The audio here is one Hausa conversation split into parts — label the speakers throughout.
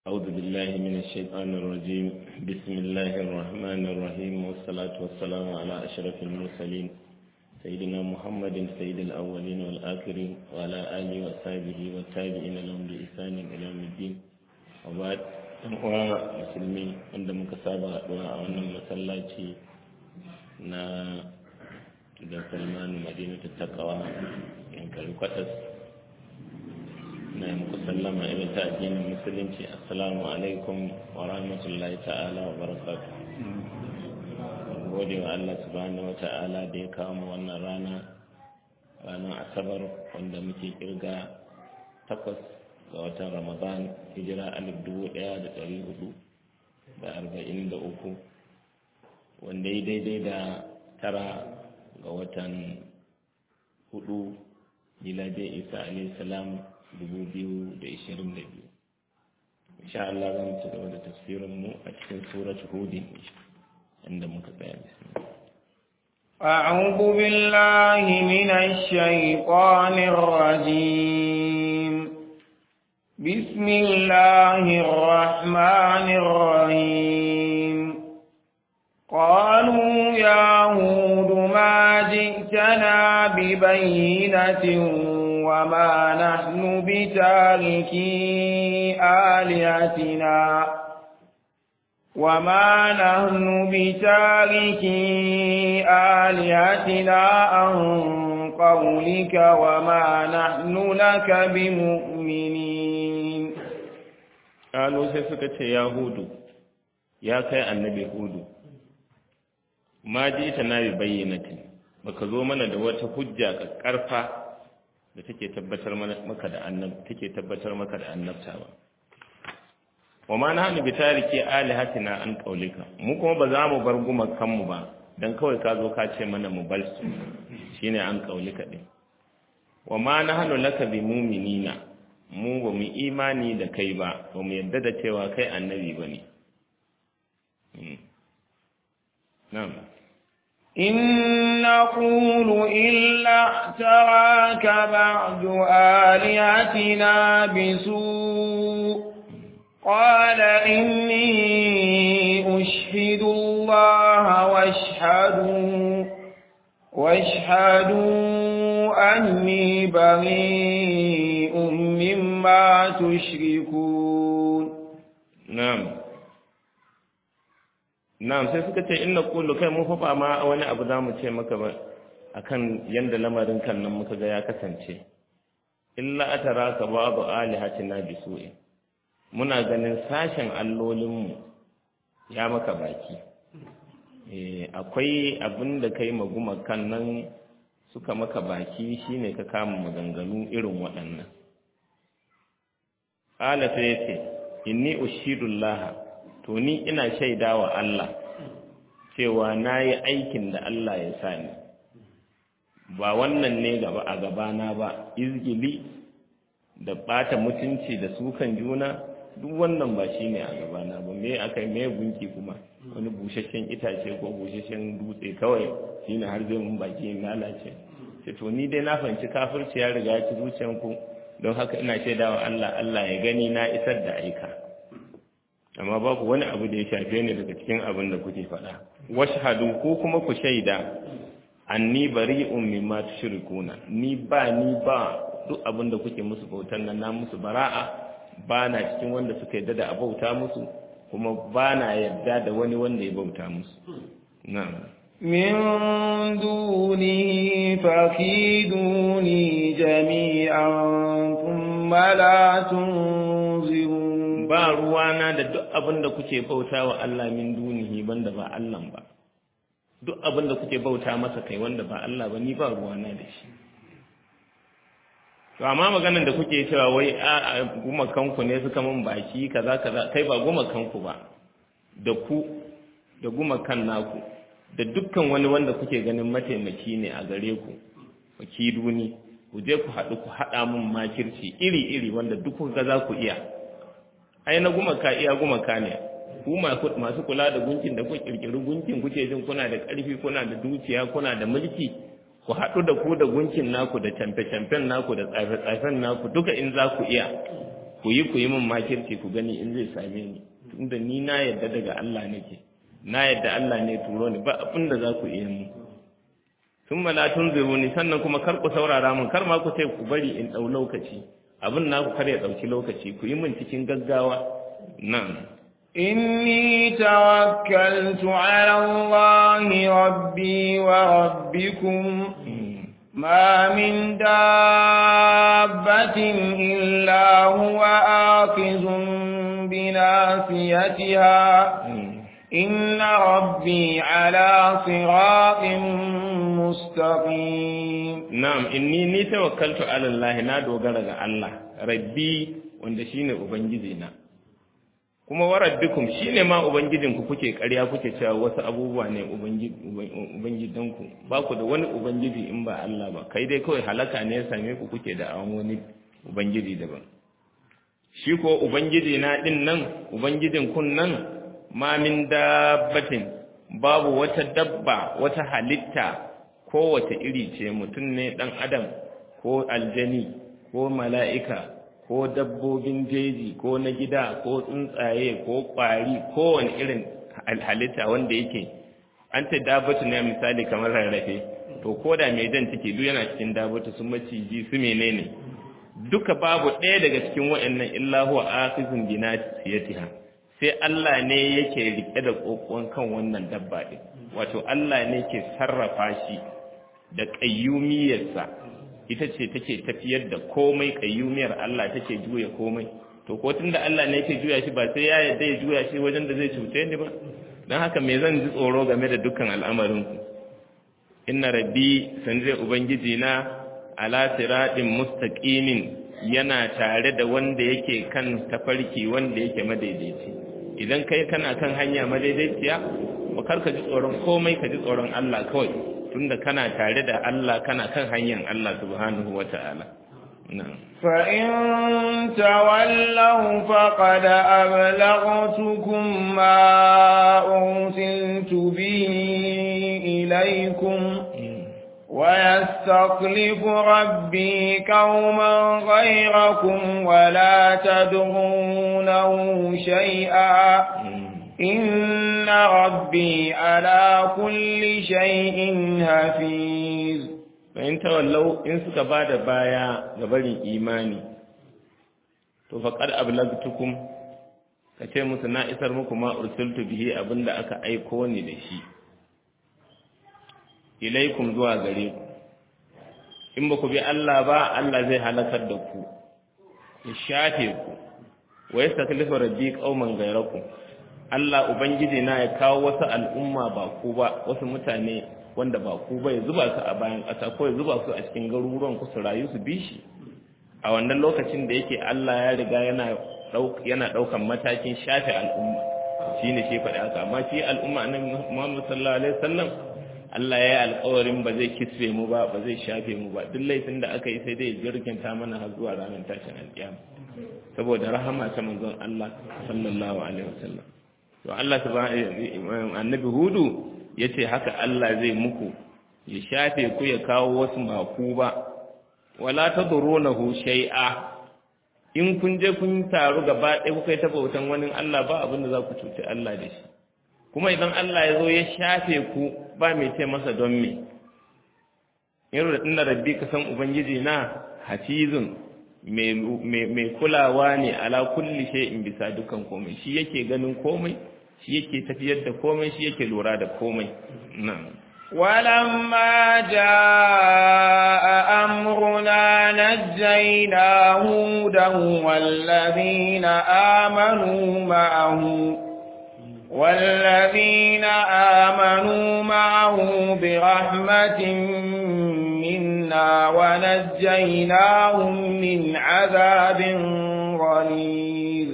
Speaker 1: أعوذ بالله من الشيطان الرجيم بسم الله الرحمن الرحيم والصلاة والسلام على أشرف المرسلين سيدنا محمد سيد الأولين والآخرين وعلى آله وصحبه والتابعين لهم بإحسان إلى يوم الدين وبعد uwa musulmi wanda muka saba haɗuwa a wannan masallaci na da salmanu madina ta takawa yankari kwatas na yi muku sallama irin ta addinin musulunci assalamu alaikum wa rahmatullahi ta'ala wa barakatu gode wa Allah subhanahu wa ta'ala da ya kawo mu wannan rana ranar asabar wanda muke kirga takwas ga watan ramadan hijira alif dubu ɗaya da ɗari hudu da arba'in da uku wanda ya daidai da tara ga watan hudu miladiyar isa alayhi salam 2022 insha Allah za mu ci gaba da tafsirin mu a cikin surat hudin inda muka tsaya
Speaker 2: أعوذ بالله من الشيطان الرجيم بسم الله الرحمن الرحيم قالوا يا هود ما جئتنا ببينة وما نحن بتاركي آلهتنا وما نحن بتاركي آلهتنا عن قولك وما نحن لك بمؤمنين
Speaker 1: قالوا سيسكت يا هود يا كي النبي هود ما جئتنا ببينة baka zo mana da wata hujja ka karfa da take tabbatar maka da annab take tabbatar maka da annabta ba wa ma nahnu bi tariki alihatina an qaulika mu kuma ba za mu bar gumakan mu ba dan kawai ka zo ka ce mana mu bar su shine an qaulika din wa ma nahnu laka bi mu'minina mu ba mu imani da kai ba ba mu yadda da cewa kai annabi bane na'am
Speaker 2: إن نقول إلا اعتراك بعد آلهتنا بسوء قال إني أشهد الله واشهدوا واشهدوا أني بريء مما تشركون
Speaker 1: نعم Na'am sai suka ce inna qulu kai mun fa ma wani abu zamu ce maka ba akan yanda lamarin kan nan muka ga ya kasance illa ataraka ba'du alihatina bisu'i muna ganin sashen allolinmu ya maka baki eh akwai abin da kai maguma kan nan suka maka baki shine ka kama maganganu irin waɗannan qala sai yace inni ushidullah to ni ina shaida wa Allah cewa na yi aikin da Allah ya sa ni ba wannan ne gaba a gabana ba izgili da ɓata mutunci da sukan juna duk wannan ba shi ne a gabana ba me aka yi me gunki kuma wani busasshen itace ko busasshen dutse kawai shi ne har zai mun baki in lalace ce to ni dai na fahimci kafirci ya riga ya ci zuciyanku don haka ina shaidawa Allah Allah ya gani na isar da aika amma babu wani abu da ya shafe ni daga cikin abin da kuke faɗa washhadu ko kuma ku shaida anni bari'un mimma tushrikuna ni ba ni ba duk abin da kuke musu bautan nan na musu bara'a ba na cikin wanda suka yadda da abauta musu kuma ba na yadda da wani wanda ya bauta musu na'am
Speaker 2: من دونه فكيدوني جميعا ثم لا تنظرون
Speaker 1: ba ruwana da duk abin da kuke bauta wa Allah min dunihi banda ba Allah ba duk abin da kuke bauta masa kai wanda ba Allah ba ni ba ruwana da shi to amma maganar da kuke cewa wai a gumakanku ne suka mun baki kaza kaza kai ba gumakanku ba da ku da gumakan naku da dukkan wani wanda kuke ganin mataimaki ne a gare ku wakiluni ku je ku haɗu ku haɗa mun makirci iri iri wanda duk kuka za ku iya ai na gumaka iya gumaka ne ku masu kula da gunkin da ku kirkiri gunkin kuke jin kuna da ƙarfi kuna da dukiya kuna da mulki ku haɗu da ku da gunkin naku da camfe-camfen naku da tsafe-tsafen naku duka in za ku iya ku yi ku yi min makirci ku gani in zai same ni tunda ni na yadda daga Allah nake na yadda Allah ne turo ni ba abin da za ku iya mu sun malatun ni sannan kuma kar ku saurara min kar ma ku sai ku bari in ɗau lokaci abin naku kar ya ɗauki lokaci ku yi min cikin gaggawa nan
Speaker 2: إني توكلت على الله ربي وربكم ما من دابة إلا هو آخذ بناصيتها إن ربي على صراط مستقيم
Speaker 1: نعم إني ني توكلت على الله نادو غرغ الله ربي wanda shine ubangijina kuma wa rabbikum shine ma ubangijinku kuke ƙarya kuke cewa wasu abubuwa ne ubangidanku ba ku da wani ubangiji in ba Allah ba kai dai kawai halaka ne ya same ku kuke da awon wani ubangiji daban shi ko ubangiji na din nan ubangijin kun nan ma min dabbatin babu wata dabba wata halitta kowace iri ce mutum ne dan adam ko aljani ko mala'ika ko dabbobin jeji ko na gida ko tsuntsaye ko ƙwari ko wani irin halitta wanda yake an ce dabbatu ne misali kamar rarrafe to ko da mai jan ciki duk yana cikin dabbatu su maciji su menene duka babu ɗaya daga cikin waɗannan illa huwa akhizun bi nasiyatiha sai Allah ne yake rike da kokon kan wannan dabba din wato Allah ne ke sarrafa shi da qayyumiyarsa ita ce take tafiyar da komai kayyumiyar Allah take juya komai to ko tunda Allah ne yake juya shi ba sai ya yarda ya juya shi wajen da zai cuce ni ba dan haka me zan ji tsoro game da dukkan al'amarin ku inna rabbi sanzai ubangiji na ala siratin mustaqimin yana tare da wanda yake kan tafarki wanda yake madaidaici idan kai kana kan hanya madaidaiciya ba kar ka ji tsoron komai ka ji tsoron Allah kawai tunda kana tare da Allah kana kan hanyar Allah subhanahu wata'ala na'am
Speaker 2: fa in tawallaw faqad ablaghtukum ma ursiltu bihi ilaykum ويستخلف ربي قوما غيركم ولا تدعونه شيئا إن ربي على كل شيء حفيظ
Speaker 1: فإن تولوا إن سكباد بايا غبرين إيماني to faqad ablagtukum kace musu na isar muku ma ursiltu bihi abinda aka aiko ni da shi ilaikum zuwa gare ku in ba ku bi Allah ba Allah zai halakar da ku ya shafe ku wa yastaklifu rabbi qauman ghayrakum Allah ubangiji na ya kawo wasu al'umma ba ku ba wasu mutane wanda ba ku ba ya zuba su a bayan ƙasa ko ya zuba su a cikin garuruwan ku su rayu su bi shi a wannan lokacin da yake Allah ya riga yana yana daukan matakin shafe al'umma shine shi faɗi haka amma shi al'umma annabi Muhammad sallallahu alaihi wasallam Allah ya yi alkawarin ba zai kisfe mu ba ba zai shafe mu ba duk laifin da aka yi sai dai jirginta mana har zuwa ranar tashin alƙiyama saboda rahama ta manzon Allah sallallahu alaihi wasallam to Allah subhanahu annabi hudu yace haka Allah zai muku ya shafe ku ya kawo wasu maku ba wala tadrunahu shay'a in kun je kun taru gaba ɗaya kuka yi ta bautan wani Allah ba abin da za ku cuci Allah da shi kuma idan Allah ya zo ya shafe ku ba mai ce masa don me yaro da tunda rabbi ka san ubangiji na hafizun mai kulawa ne ala kulli shay'in bisa dukan komai shi yake ganin komai shi yake tafiyar da komai shi yake lura da komai na'am
Speaker 2: ولما جاء أمرنا نجينا هودا والذين آمنوا معه والذين آمنوا معه برحمة منا ونجيناهم من عذاب غليظ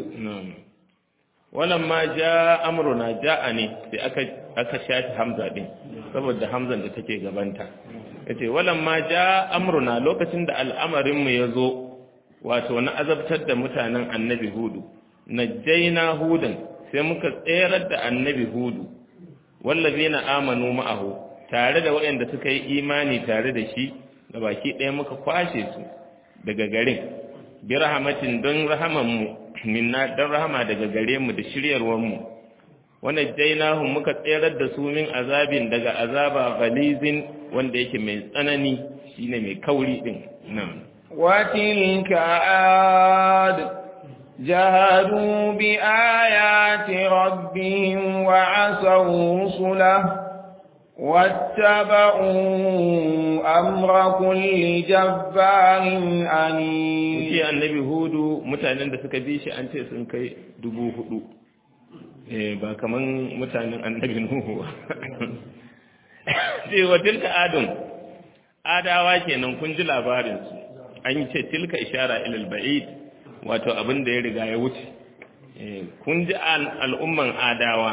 Speaker 1: ولما جاء أمرنا جاءني في aka shafi hamza din saboda hamzan da take gabanta yace walamma ja amruna lokacin da al'amarin mu yazo wato na azabtar da mutanen annabi hudu najjayna hudan sai muka tserar da annabi hudu wallazina amanu ma'ahu tare da waɗanda suka yi imani tare da shi da baki ɗaya muka kwashe su daga garin bi rahmatin don rahamanmu minna don rahama daga gare mu da shiryarwarmu wannan jainahum muka tserar da su min azabin daga azaba ghalizin wanda yake mai tsanani shine mai kauri din nan
Speaker 2: وتلك عاد جهدوا بآيات ربهم وعصوا رسله واتبعوا أمر كل جبار عنيد
Speaker 1: shi annabi hudu mutanen da suka bi shi an ce sun kai dubu hudu eh ba kaman mutanen annabi nuhu sai wa tilka adun adawa kenan kun ji labarin su an yi ce tilka ishara ilal ba'id wato abin da ya riga ya wuce eh kun ji al'umman adawa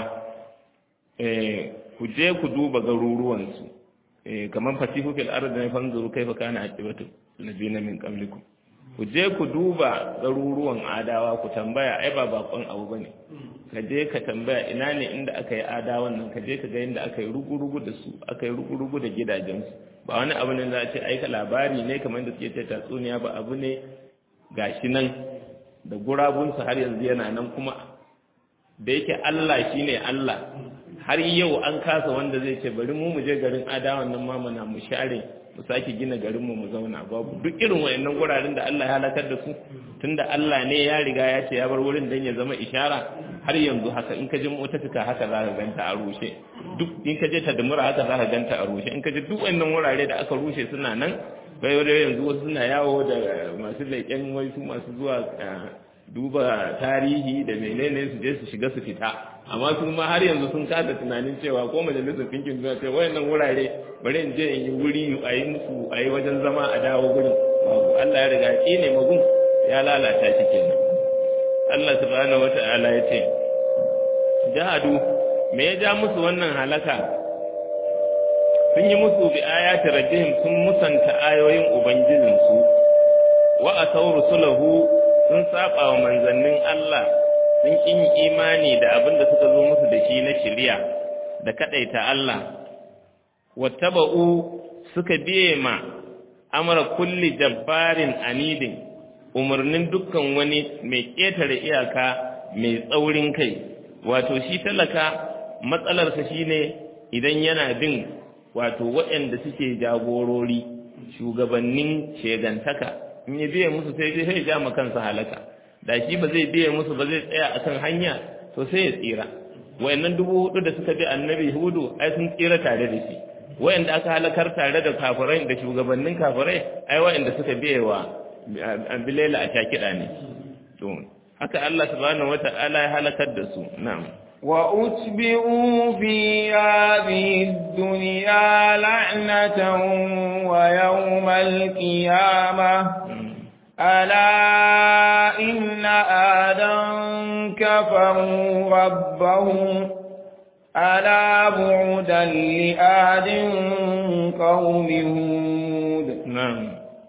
Speaker 1: eh ku je ku duba garuruwan su eh kaman fasihu fil ardi ne fanzuru kaifa kana aqibatu nabiyina min qablikum ku je ku duba garuruwan adawa ku tambaya ai ba bakon abu bane ka je ka tambaya ina ne inda aka yi adawan nan ka je ka ga inda aka yi rugu-rugu da su aka yi rugu-rugu da gidajensu ba wani abu ne za a ce aika labari ne kamar da suke ce tatsuniya ba abu ne gashi nan da gurabunsu har yanzu yana nan kuma da yake Allah shine Allah har yau an kasa wanda zai ce bari mu mu je garin adawan nan mamana mu share mu sake gina garin mu mu zauna babu duk irin wayannan guraren da Allah ya halakar da su tunda Allah ne ya riga ya ce ya bar wurin dan ya zama ishara har yanzu haka in ka je mutafika haka za ka ganta a rushe duk in ka je tadmura haka za ka ganta a rushe in ka je duk wayannan wurare da aka rushe suna nan bai yanzu wasu suna yawo da masu leƙen wai su masu zuwa duba tarihi da menene su je su shiga su fita amma su ma har yanzu sun kasa tunanin cewa ko majalisar ɗinkin duniya ce wayannan wurare bari in je in yi wuri a yi musu a yi wajen zama a dawo gurin babu Allah ya riga ƙi ne magun ya lalata shi kenan Allah subhanahu wata'ala ya ce jahadu me ya ja musu wannan halaka sun yi musu bi ayati rabbihim sun musanta ayoyin ubangijinsu wa asaw rusulahu sun saba wa manzannin Allah sun kin imani da abin da suka zo musu da shi na shari'a da kadaita Allah wattaba'u suka biye ma amara kulli jabbarin anidin umarnin dukkan wani mai ƙetare iyaka mai tsaurin kai wato shi talaka matsalarsa shine idan yana bin wato waɗanda suke jagorori shugabannin shegantaka in ya biye musu sai zai ja ma kansa halaka da shi ba zai biye musu ba zai tsaya akan hanya to sai ya tsira wayannan dubu hudu da suka bi annabi hudu ai sun tsira tare da shi wayanda aka halakar tare da kafirai da shugabannin kafirai ai wayanda suka biye wa bilela a shakida ne to haka Allah subhanahu wata'ala ya halakar da su na'am
Speaker 2: وأتبعوا في هذه الدنيا لعنة ويوم القيامة ألا إن آدم كفروا ربهم ألا بعدا لآد قوم هود
Speaker 1: نعم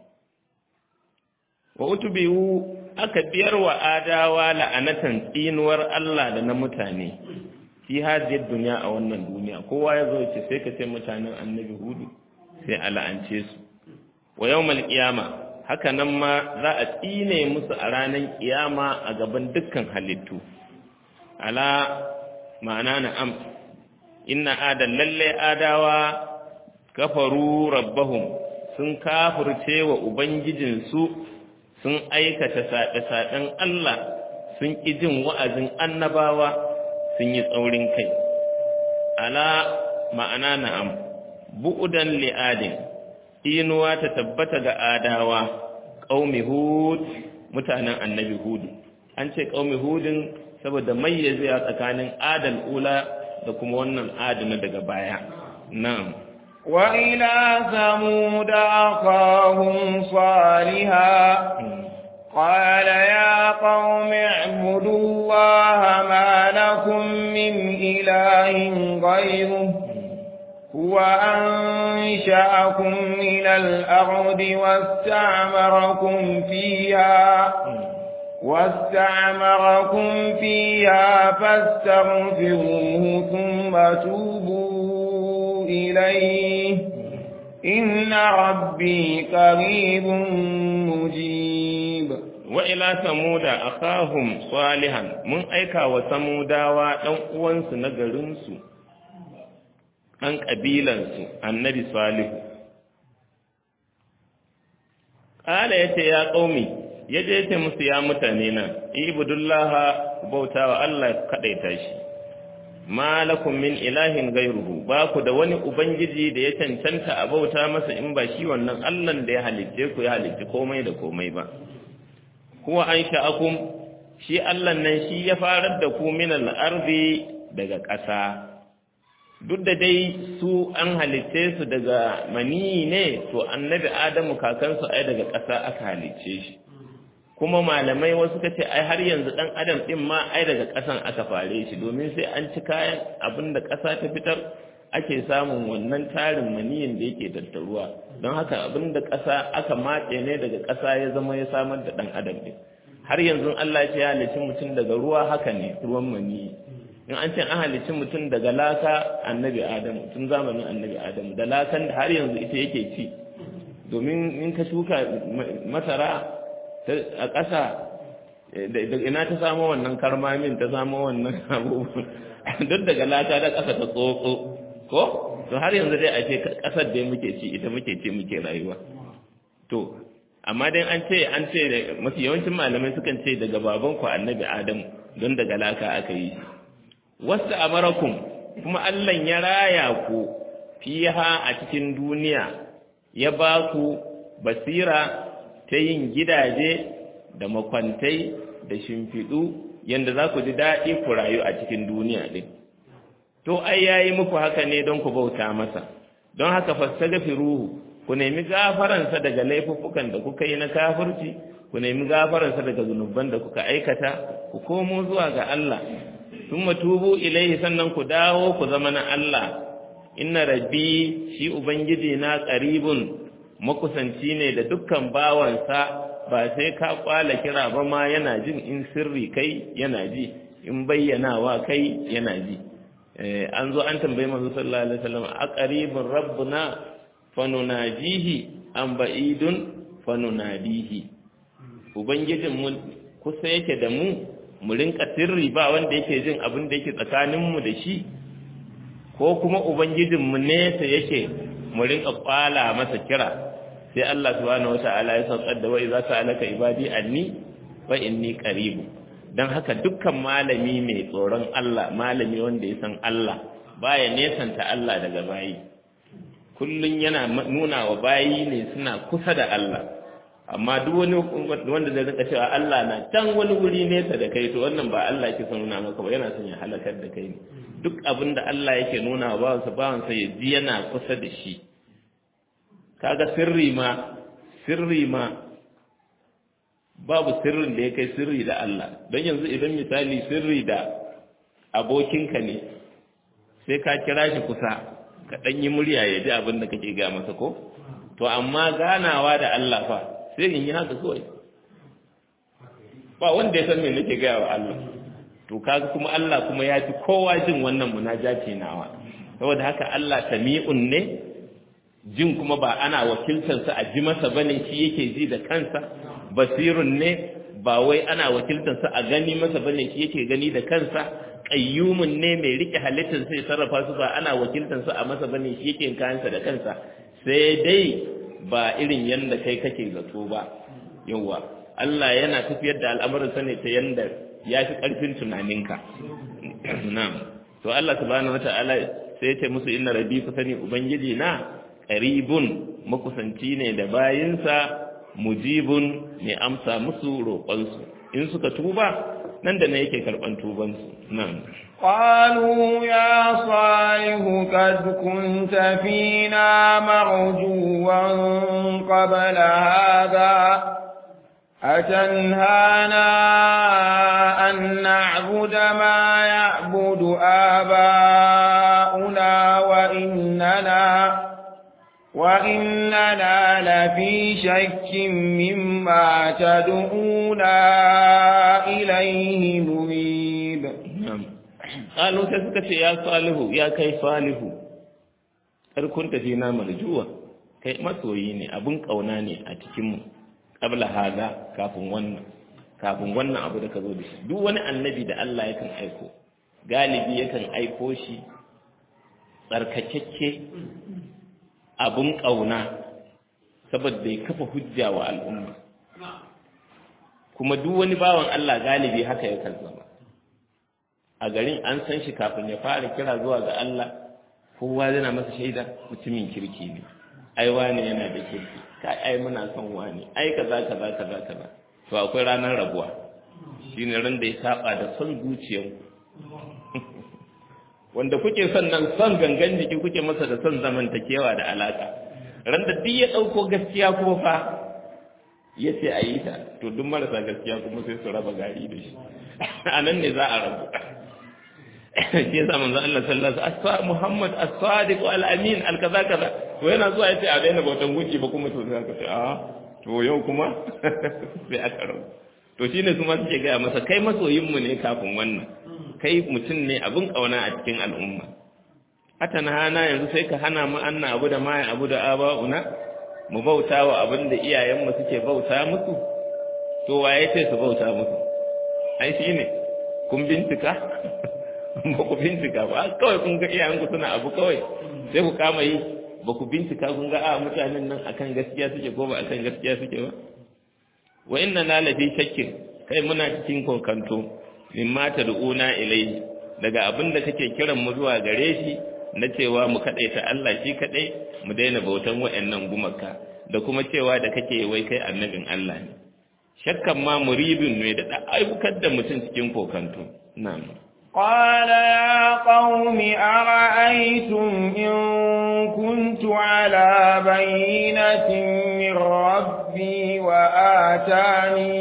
Speaker 1: وأتبعوا aka biyar wa adawa la'anatan tsinuwar Allah da na mutane fi hadiyar duniya a wannan duniya kowa ya zo ce sai ka ce mutanen annabi hudu sai a la'ance su wa yawmal qiyama haka nan ma za a tsine musu a ranar kiyama a gaban dukkan halittu ala ma'ana na'am inna adan lalle adawa kafaru rabbahum sun kafirce wa ubangijinsu sun aikata saɗe-saɗen Allah sun ƙi jin wa'azin annabawa sun yi tsaurin kai ala ma'ana na'am bu'udan li'adin inuwa ta tabbata ga adawa ƙaumi hud mutanen annabi hudu an ce ƙaumi hudin saboda mayyaze a tsakanin adal ula da kuma wannan adana daga baya na'am
Speaker 2: وإلى ثمود أخاهم صالحا قال يا قوم اعبدوا الله ما لكم من إله غيره هو أنشأكم من الأرض واستعمركم فيها واستعمركم فيها فاستغفروه ثم توبوا إليه إن ربي قريب مجيب
Speaker 1: wa ila samuda akahum salihan mun aika wa samudawa dan uwansu na garinsu dan kabilansu annabi salihu qala yace ya qaumi yaje yace musu ya mutane na ibudullaha bautawa Allah kadaita shi malakum min ilahin gairuhu ba ku da wani ubangiji da ya cancanta a bauta masa in ba shi wannan Allahn da ya halicce ku ya halicci komai da komai ba huwa an sha'akum shi Allah nan shi ya farar da ku min al-ardi daga ƙasa duk da dai su an halicce su daga mani ne to annabi Adamu kakansu ai daga ƙasa aka halicce shi kuma malamai wasu kace ai har yanzu dan adam din ma ai daga ƙasan aka fare shi domin sai an ci kayan abin da ƙasa ta fitar ake samun wannan tarin maniyin da yake tattaruwa don haka abin da ƙasa aka matse ne daga ƙasa ya zama ya samar da dan adam din har yanzu Allah ya ce ya halicci mutum daga ruwa haka ne ruwan maniyi in an ce an halicci mutum daga laka annabi adamu tun zamanin annabi adamu da lakan da har yanzu ita yake ci domin in ka shuka masara a ƙasa da ina ta samo wannan karmamin ta samo wannan abubuwan duk daga lata da ƙasa ta tsotso ko to har yanzu dai a ce ƙasar dai muke ci ita muke ci muke rayuwa to amma dai an ce an ce mafi yawancin malamai sukan ce daga baban ku annabi adamu don daga laka aka yi shi wasu amarakum kuma Allah ya raya ku fiha a cikin duniya ya ba ku basira ta yin gidaje da makwantai da shimfiɗu yadda za ku ji daɗi ku rayu a cikin duniya ɗin. To, ai ya yi muku haka ne don ku bauta masa, don haka fastagafi ruhu, ku nemi gafaransa daga laifuffukan da kuka yi na kafirci, ku nemi gafaransa daga zunuban da kuka aikata, ku komo zuwa ga Allah, sun matubu ilaihi sannan ku dawo ku zama na Allah, inna rabbi shi Ubangiji na ƙaribun makusanci ne da dukkan bawansa ba sai ka kwala kira ba ma yana jin in sirri kai yana ji in bayyanawa kai yana ji an zo an tambayi manzo sallallahu alaihi wasallam aqribur rabbuna fanunajihi am ba'idun fanunadihi ubangijin mu kusa yake da mu mu rinka sirri ba wanda yake jin abin da yake tsakanin mu da shi ko kuma ubangijin mu nesa yake mu rinka kwala masa kira sai Allah subhanahu wata'ala ya saukar da wai za ta alaka ibadi anni wa inni qaribu dan haka dukkan malami mai tsoron Allah malami wanda ya san Allah baya nesanta Allah daga bayi kullun yana nuna wa bayi ne suna kusa da Allah amma duk wani wanda zai rika cewa Allah na can wani wuri nesa da kai to wannan ba Allah yake son nuna maka ba yana son ya halakar da kai ne duk abin da Allah yake nuna wa bawansa bawansa ya ji yana kusa da shi kaga sirri ma sirri ma babu sirrin da ya kai sirri da Allah don yanzu idan misali sirri da abokinka ne sai ka kira shi kusa ka ɗan yi murya ya ji abin da kake ga masa ko to amma ganawa da Allah fa sai in yi haka kawai ba wanda ya san me nake gaya wa Allah to kaga kuma Allah kuma ya fi kowa jin wannan munajati nawa saboda haka Allah sami'un ne jin kuma ba ana wakiltarsa a ji masa bane shi yake ji da kansa basirun ne ba wai ana wakiltarsa a gani masa bane shi yake gani da kansa qayyumun ne mai rike halittar sai sarrafa su ba ana wakiltarsa a masa bane shi yake kayansa da kansa sai dai ba irin yanda kai kake zato ba yawa Allah yana tafiyar da al'amuran sa ne ta yanda ya fi karfin tunaninka na'am to Allah subhanahu wata'ala sai ya ce musu inna rabbi ku sani ubangiji na qaribun makusanci ne da bayinsa mujibun mai amsa musu roƙonsu in suka tuba nan da na yake karɓan tubansu nan
Speaker 2: قالوا يا صالح قد كنت فينا مرجوا قبل هذا أتنهانا أن نعبد ما يعبد آباؤنا وإننا وإننا لفي شك مما تدعونا إليه مريب
Speaker 1: قالوا تسكت يا صالح يا كي صالح كنت فينا مرجوة kai masoyi ne abin ƙauna ne a cikinmu ƙabla haza kafin wannan kafin wannan abu da ka zo da shi duk wani annabi da Allah yakan aiko galibi yakan aiko shi tsarkakakke abin ƙauna saboda ya kafa hujja wa al'umma kuma duk wani bawan Allah galibi haka yakan zama a garin an san shi kafin ya fara kira zuwa ga Allah kowa yana masa shaida mutumin kirki ne ai wani yana da kirki kai ai muna son wani ai kaza kaza kaza kaza to akwai ranar rabuwa shine ran da ya saba da son zuciyarku wanda kuke son nan son gangan jiki kuke masa da son zamantakewa da alaka ran da duk ya dauko gaskiya kuma fa ya ce a yi ta to duk marasa gaskiya kuma sai su raba gari da shi a nan ne za a rabu shi yasa manzo Allah sallallahu alaihi wasallam Muhammad as-sadiq al-amin al-kaza kaza to yana zuwa yace a daina bautan gunki ba kuma to sai aka ce a to yau kuma sai aka rabu to shine su ma suke gaya masa kai masoyin mu ne kafin wannan kai mutum ne abin kauna a cikin al'umma hata na hana yanzu sai ka hana mu anna abu da mai abu da aba'una mu bauta wa abin da iyayenmu suke bauta musu to waye ce su bauta musu ai shine kun bincika ba ku bincika ba kawai kun ga iyayenku suna abu kawai sai ku kama yi ba ku bincika kun ga a mutanen nan akan gaskiya suke ko ba akan gaskiya suke ba wa inna na lafi shakkin kai muna cikin kokanto min mata du'una ilai daga abin da kake kiran mu zuwa gare shi na cewa mu kadaita Allah shi kadai mu daina bautan wayannan gumaka da kuma cewa da kake wai kai annabin Allah ne shakkan ma muribin ne da aibukar da mutum cikin kokanto na'am
Speaker 2: قال يا قوم أرأيتم إن كنت على بينة من ربي وآتاني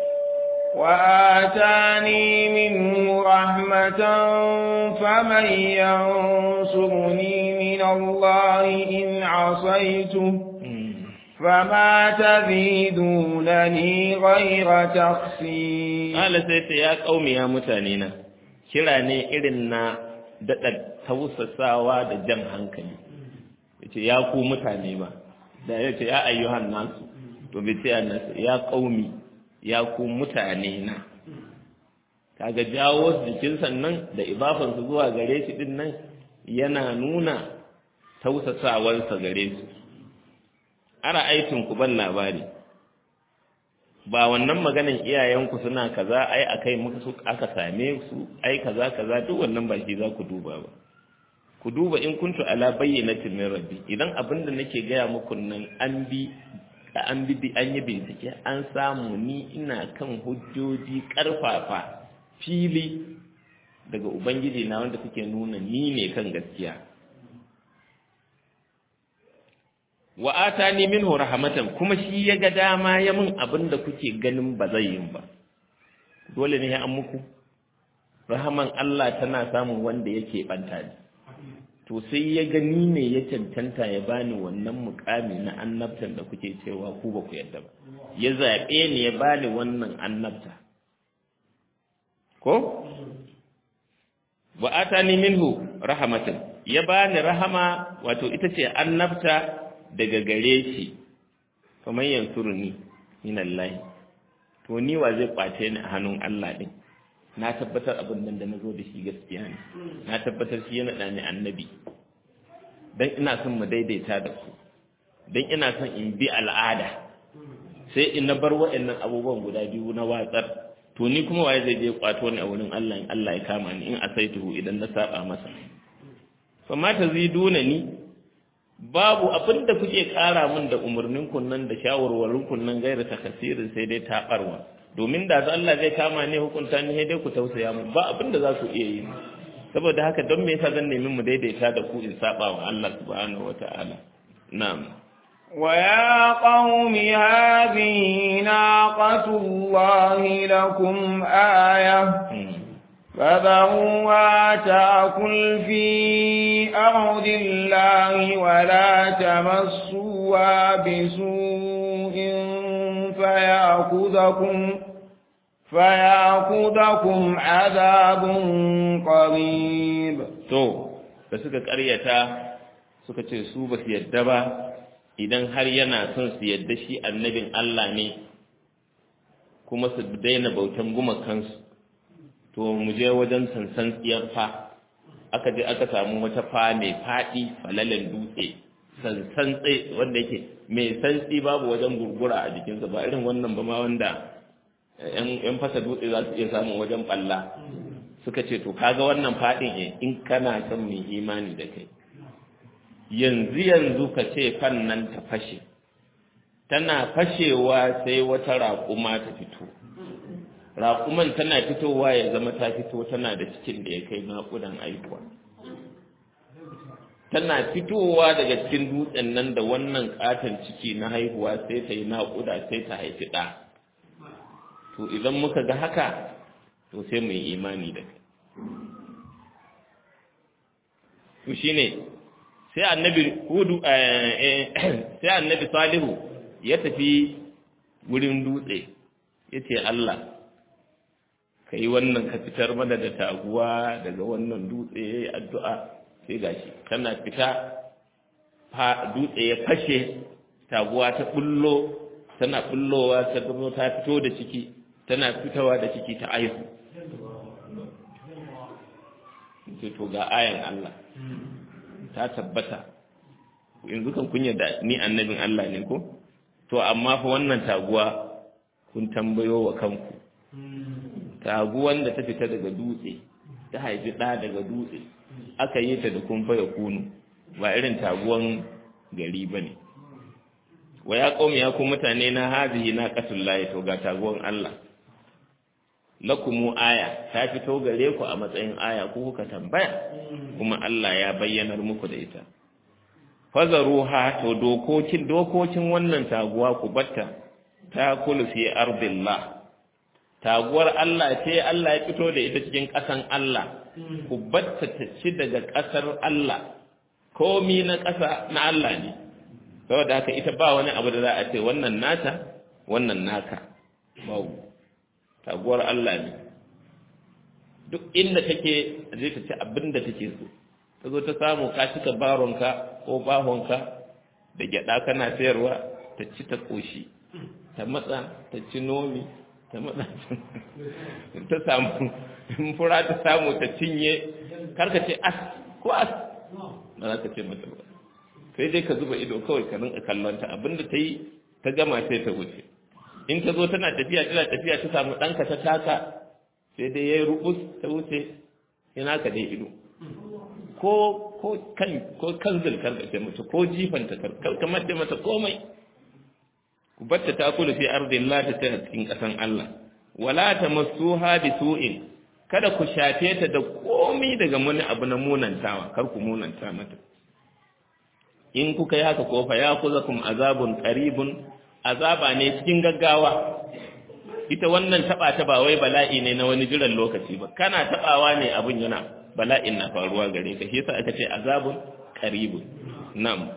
Speaker 2: وآتاني منه رحمة فمن ينصرني من الله إن عصيته فما تزيدونني غير تخسير
Speaker 1: قال سيدي يا قوم يا متانينا kira ne irin na daɗa tausasawa da jan hankali ya ce ya ku mutane ba da ya ce ya ayyuhan nasu to bai ce nasu ya ƙaumi ya ku mutane na kaga jawo jikin sannan da ibafansu zuwa gare shi din nan yana nuna tausasawarsa gare su ara aikin ku ban labari ba wannan maganan iyayenku suna kaza ai akai muka su aka same su ai kaza kaza duk wannan ba shi za ku duba ba ku duba in kuntu ala bayyinatin min rabbi idan abin da nake gaya muku nan an bi an bi an yi bincike an samu ni ina kan hujjoji karfafa fili daga ubangiji na wanda suke nuna ni ne kan gaskiya wa atani minhu rahmatan kuma shi ya ga dama ya min abin da kuke ganin ba zai yin ba dole ne ya an muku rahaman Allah tana samun wanda yake banta ne to sai ya gani ne ya cancanta ya bani wannan mukami na annabtan da kuke cewa ku ba ku yadda ba ya zaɓe ni ya bani wannan annabta ko wa atani minhu rahmatan ya bani rahama wato ita ce annabta daga gare shi kamar yansuruni min Allah to ni wa zai kwace ni a hannun Allah din na tabbatar abin nan da nazo da shi gaskiya ne na tabbatar shi yana da ni annabi dan ina son mu daidaita da ku dan ina son in bi al'ada sai in na bar waɗannan abubuwan guda biyu na watsar to ni kuma waye zai je kwato ni a wurin Allah in Allah ya kama ni in asaituhu idan na saba masa fa ma taziduna ni babu abin da kuke ƙara min da umarnin kunnan da shawarwarin kunnan gaira ta kasirin sai dai taɓarwa domin da Allah zai kama ne hukunta ni dai ku tausaya mu ba abin da za su iya yi saboda haka don me yasa zan nemi mu daidaita da ku in saba wa Allah subhanahu wataala na'am
Speaker 2: ويا قوم هذه ناقة الله لكم آية فذروها تأكل في أرض الله ولا تمسوها بسوء فيأخذكم فيأخذكم عذاب قريب
Speaker 1: to da suka ƙaryata suka ce su ba su yadda ba idan har yana son su yadda shi annabin Allah ne kuma su daina bautan gumakansu to mu je wajen sansan tsiyar fa aka je aka samu wata fa mai faɗi falalen dutse sansan tsaye wanda yake mai santsi babu wajen gurgura a jikinsa ba irin wannan ba ma wanda yan fasa dutse za su iya samun wajen balla suka ce to kaga wannan faɗin e in kana son mai imani da kai yanzu yanzu ka ce fan nan ta fashe tana fashewa sai wata raƙuma ta fito raƙuman tana fitowa ya zama ta fito tana da cikin da ya kai naƙudan aikuwa tana fitowa daga cikin dutsen nan da wannan katon ciki na haihuwa sai ta yi naƙuda sai ta haifi ɗa to idan muka ga haka to sai mu yi imani da kai to shine sai annabi hudu sai annabi salihu ya tafi wurin dutse ya ce Allah ka yi wannan ka fitar mana da taguwa daga wannan dutse ya yi addu'a sai gashi tana fita dutse ya fashe taguwa ta bullo tana bullowa ta gano ta fito da ciki tana fitowa da ciki ta aihu ce to ga ayan Allah ta tabbata yanzu kan kunya da ni annabin Allah ne ko to amma fa wannan taguwa kun tambayo wa kanku taguwan da ta fita daga dutse ta haifi ɗa daga dutse aka yi ta da kumfa ya kunu ba irin taguwan gari ba ne wa ya ƙomi ya kuma mutane na hazihi na ƙasun layi to ga taguwan Allah lakumu aya ta fito gare ku a matsayin aya ko kuka tambaya kuma Allah ya bayyanar muku da ita fazaruha to dokokin dokokin wannan taguwa ku batta ta kulu fi ardillah taguwar Allah ce Allah ya fito da ita cikin ƙasan Allah ku batta ta ci daga ƙasar Allah komi na ƙasa na Allah ne saboda haka ita ba wani abu da za a ce wannan nata wannan naka babu taguwar Allah ne duk inda take zai ta ci abin da take so ta zo ta samu ka cika baronka ko bahonka da gyada kana sayarwa ta ci ta koshi ta matsa ta ci nomi ta matsa ta samu in fura ta samu ta cinye karka ce as ko as ba za ka ce mata ba sai dai ka zuba ido kawai ka rinka kallon ta abinda ta yi ta gama sai ta wuce in ta zo tana tafiya tana tafiya ta samu ɗanka ta taka sai dai ya yi rubus ta wuce yana ka dai ido ko ko kan ko kan zulkar da ta mace ko jifan ta kar kamar da mata komai ku batta ta kula fi ardillah ta tana cikin kasan Allah wala tamassuha bi su'in kada ku shafe ta da komai daga wani abu na munantawa kar ku munanta mata in kuka yi haka ko fa ya kuzakum azabun qaribun azaba ne cikin gaggawa ita wannan taba ta ba wai bala'i ne na wani jiran lokaci ba kana tabawa ne abun yana bala'in na faruwa gare ka shi yasa aka ce azabun qaribun na'am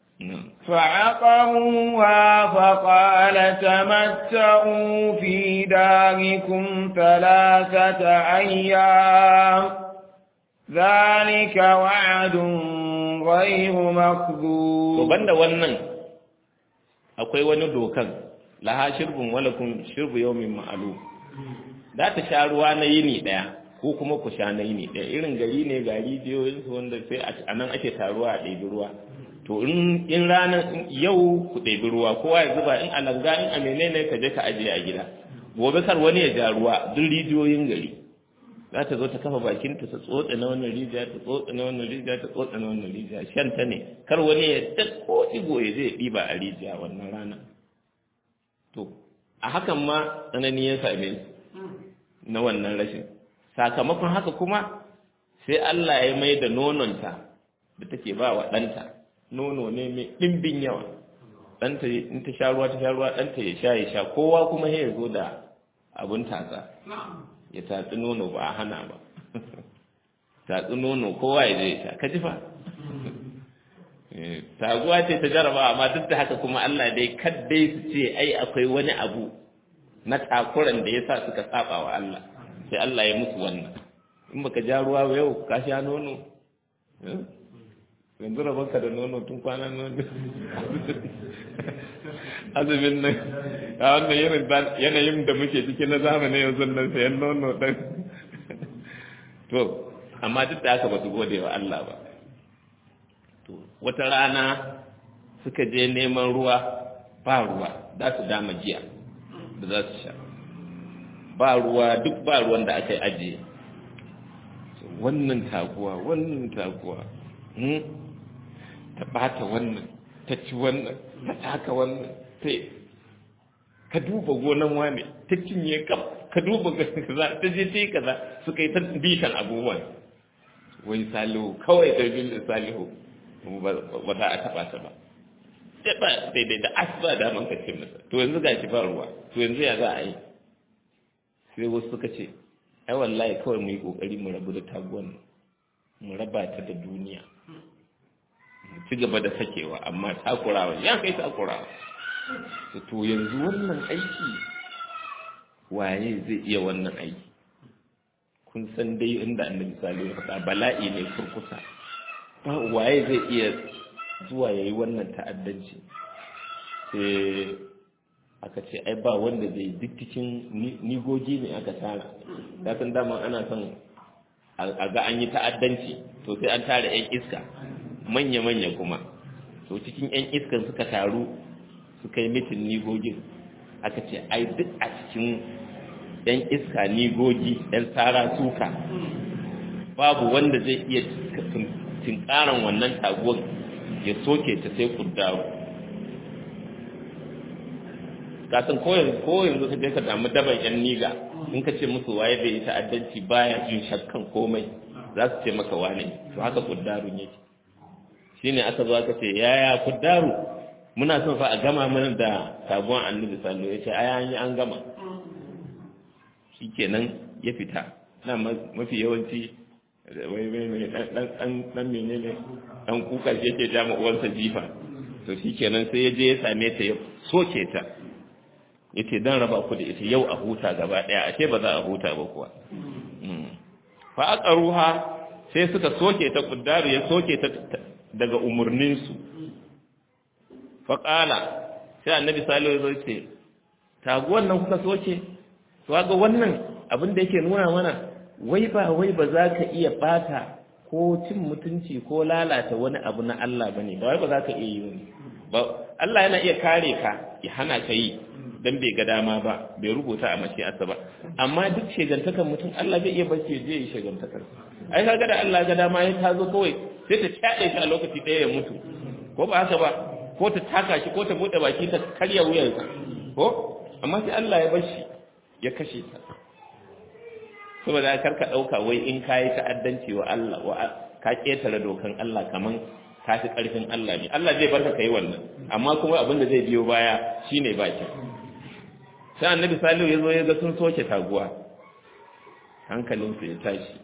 Speaker 2: فعقروها فقال تمتعوا في داركم ثلاثة أيام ذلك وعد غير مكذوب
Speaker 1: وبند wannan akwai wani dokan laha shirbun walakum shirbu yawmin ma'lum za ta sha ruwa na yini daya ko kuma ku sha na yini daya irin gari ne ga rijiyoyin su wanda sai a nan ake taruwa a ɗebi ruwa to in in ranar yau ku ɗebi ruwa kowa ya zuba in a langa in a menene ka je ka ajiye a gida gobe kar wani ya ja ruwa duk rijiyoyin gari za ta zo ta kafa bakinta ta tsotse na wannan rijiya ta tsotse na wannan rijiya ta tsotse na wannan rijiya shan ta ne kar wani ya ko igo ya zai ɗiba a rijiya wannan rana to a hakan ma tsanani ya same su na wannan rashin sakamakon haka kuma sai Allah ya mai da nononta da take ba wa ɗanta nono ne mai ɗimbin yawa ɗanta in ta sha ruwa ta sha ruwa ɗanta ya sha ya sha kowa kuma ya zo da abun tatsa ya tatsi nono ba a hana ba tatsi nono kowa ya je ya sha ka ji fa taguwa ce ta jaraba amma duk da haka kuma Allah dai kaddai su ce ai akwai wani abu na takuran da yasa suka saba wa Allah sai Allah ya musu wannan in baka ja ruwa ba yau ka sha nono yanzu rabanka da nono tun kwanan nono azumin nan a wannan yanayin da muke ciki na zamani yanzu nan sayan nono ɗan to amma duk da haka ba su gode wa Allah ba to wata rana suka je neman ruwa ba ruwa za su dama jiya da za su sha ba ruwa duk ba ruwan da aka yi ajiye wannan taguwa wannan taguwa ta bata wannan ta ci wannan ta taka wannan sai ka duba gonan wane ta cinye kam ka duba kaza ta je ta yi kaza suka yi ta bitan abubuwan wai salihu kawai da bin da salihu ba za a taba ta ba ba daidai da asuba da man ka ce masa to yanzu ga shi ba ruwa to yanzu ya za a yi sai wasu suka ce ai wallahi kawai mu yi kokari mu rabu da taguwan mu raba ta da duniya mu ci gaba da sakewa amma takurawa ya kai takurawa to yanzu wannan aiki waye zai iya wannan aiki kun san dai inda annabi salihu ya faɗa bala'i ne kurkusa ba waye zai iya zuwa yayi wannan ta'addanci sai aka ce ai ba wanda zai duk cikin nigogi ne aka tara da san dama ana son a ga an yi ta'addanci to sai an tara yan iska manya-manya kuma to cikin yan iskan suka taru suka yi mitin nigogin aka ce ai duk a cikin yan iska nigogi yan tsara suka babu wanda zai iya tinkaran wannan taguwar ya soke ta sai kuddawo kasan ko yanzu ko yanzu ka je ka damu daban yan niga in ka ce musu waye bai yi ta'addanci baya jin shakkan komai za su ce maka wane to haka kuddarun yake shine aka zo aka ce yaya kuddaru muna son fa a gama mana da sabuwar annabi sallallahu ya ce ai an yi an gama shikenan ya fita na mafi yawanci wai wai mai dan dan dan menene dan kuka shi yake ja uwarsa jifa to shikenan sai ya je ya same ta ya soke ta yace dan raba ku da ita yau a huta gaba daya ashe ba za a huta ba kuwa fa aqaruha sai suka soke ta kuddaru ya soke ta daga umurnin su fa qala sai annabi salihu ya zo ce taguwan nan kuka soke to ga wannan abin da yake nuna mana wai ba wai ba za ka iya bata ko cin mutunci ko lalata wani abu na Allah bane ba wai ba za ka iya yi ba Allah yana iya kare ka ya hana ka yi dan bai ga dama ba bai rubuta a mashi'arsa ba amma duk shegantakan mutum Allah zai iya bace je yi shegantakar ai kaga da Allah ga dama ya tazo kawai sai ta tsade shi a lokaci ɗaya ya mutu ko ba haka ba ko ta taka shi ko ta bude baki ta karya wuyansa ko amma sai Allah ya bar shi ya kashe ta saboda kar ka dauka wai in kai ta'addanci wa Allah wa ka ketare dokan Allah kaman ka fi karfin Allah ne Allah zai barka kai wannan amma kuma abin da zai biyo baya shine baki sai annabi salihu ya zo ya ga sun soke taguwa hankalinsa ya tashi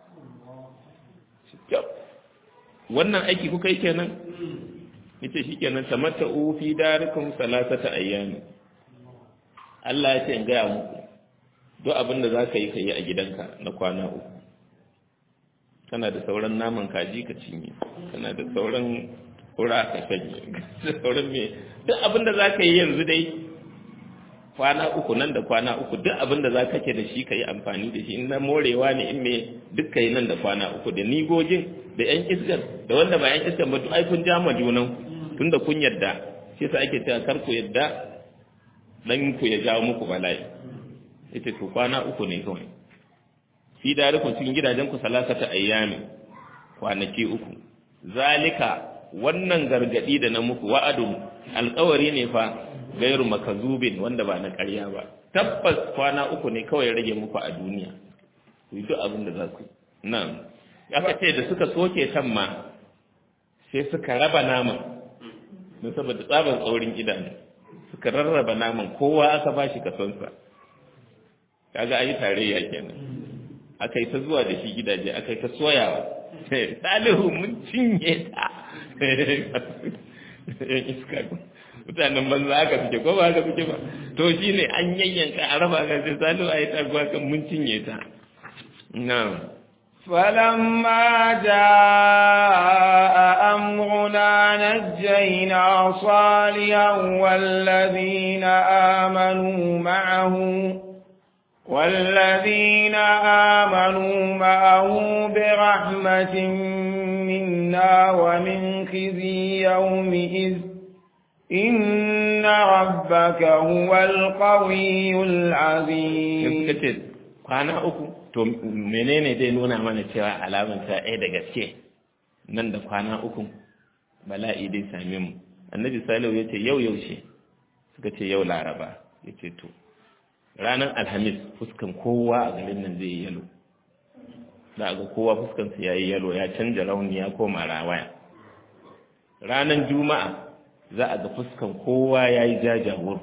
Speaker 1: wannan aiki kuka yi kenan yace shikenan tamatta'u fi darikum salasata ayyami Allah ya ce in gaya muku duk abin da zaka yi kai a gidanka na kwana uku kana da sauran naman kaji ka cinye kana da sauran kura ka shanye sauran me duk abin da zaka yi yanzu dai kwana uku nan da kwana uku duk abin da za ka ke da shi ka yi amfani da shi in na morewa ne in me duk ka yi nan da kwana uku da nigogin da yan iskar da wanda ba yan iskar ba duk ai kun jama junan tun da kun yadda shi yasa ake cewa kar ku yadda dan ku ya jawo muku bala'i ita to kwana uku ne kawai fi darikun cikin gidajen ku salasata ayyami kwanaki uku zalika wannan gargadi da na muku wa'adun alƙawari ne fa gairu makazubin wanda ba na ƙarya ba tabbas kwana uku ne kawai rage muku a duniya ku yi duk abin da za ku nan aka ce da suka soke kan ma sai suka raba naman don saboda tsaban tsaurin idanu suka rarraba naman kowa aka ba shi kasonsa kaga ayi tarayya kenan aka yi ta zuwa da shi gidaje aka yi ta soyawa salihu mun cinye ta iska mutanen banza haka suke ko ba haka suke ba to shi ne an yayyanka a raba ka sai salo a yi taguwa kan mun cinye ta na
Speaker 2: فلما جاء أمرنا نجينا صالحا والذين آمنوا معه والذين آمنوا معه برحمة منا ومن خزي يومئذ إن ربك هو القوي العزيز
Speaker 1: kwana uku to menene dai nuna mana cewa alaman ta ɗaya da gaske nan da kwana uku bala'i dai same mu annabi salihu ya ce yau yaushe suka ce yau laraba ya ce to ranar alhamis fuskan kowa a garin nan zai yi yalo za a ga kowa fuskansa ya yi yalo ya canja rauni ya koma rawaya ranar juma'a za a ga fuskan kowa ya yi jajawur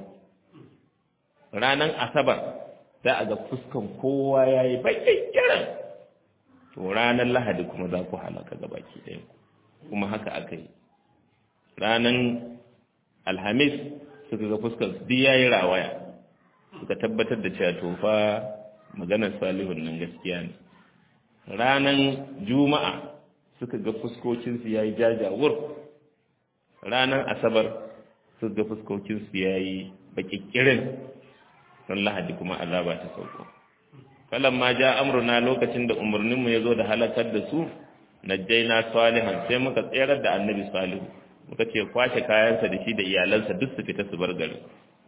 Speaker 1: ranar asabar za a ga fuskan kowa ya yi baƙin kiran to ranar lahadi kuma za ku halaka ga baki ɗaya kuma haka aka yi ranar alhamis suka ga fuskan su duk ya yi rawaya suka tabbatar da cewa tofa maganar salihun nan gaskiya ne ranar juma'a suka ga fuskokinsu ya yi jajawur ranar asabar suka ga fuskokinsu ya yi bakikirin don lahadi kuma azaba ta sauko falon ma ja amurna lokacin da umarninmu ya zo da halakar da su najjaina salihan sai muka tserar da annabi salihu muka ce kwashe kayansa da shi da iyalansa duk su fita su bar garin